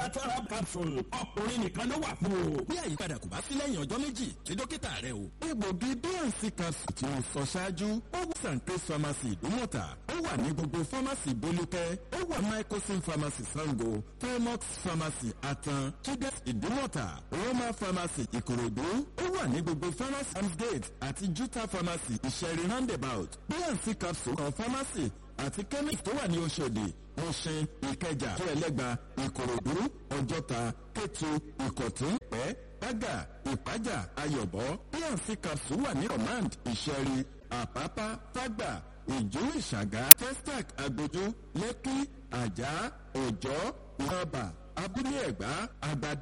natural capsule ọkùnrin nìkan ló wà fún o. bí àyípadà kò bá sí lẹ́yìn ọjọ́ méjì tí dókítà rẹ o. egbògi bnc capsule tí mo sọ ṣáájú ó wà sanctus pharmacy ìdúmọ̀tà ó wà ní gbogbo pharmacy bolúkẹ́ ó wà microsim pharmacy sango fairmox pharmacy atan chides ìdúmọ̀tà roma pharmacy ìkòròdú ó wà ní gbogbo pharmacy amsgate àti juta pharmacy ìṣẹ̀rí roundabout bnc capsule kan pharmacy àti chemist tó wà ní oṣòdì ọ̀sìn ìkẹjà tó ẹlẹ́gba ìkòròdú ọjọ́ta kẹtù ìkọ̀tún ẹ̀ bága ìpájà ayọ̀bọ pnc capsule wà ní command ìṣẹ̀rí àpápá fágbà ìjú ìṣàgá testac agbójú lẹ́kí àjà òjọ́ ìrọ̀bà abúlé ẹ̀gbá àgbàdo.